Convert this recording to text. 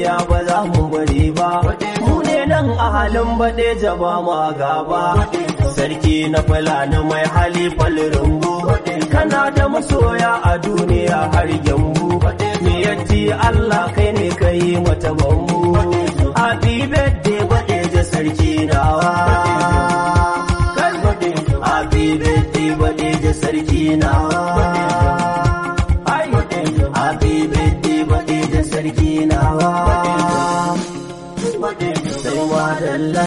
gaskiya ba za mu bari ba mu ne nan a halin baɗe jaba ma gaba sarki na fulani mai hali falrumbu kana da masoya a duniya har gyambu me yatti Allah kai ne kai mata bambu happy birthday baɗe da sarki nawa happy birthday baɗe da sarki nawa happy birthday baɗe da sarki nawa sai ma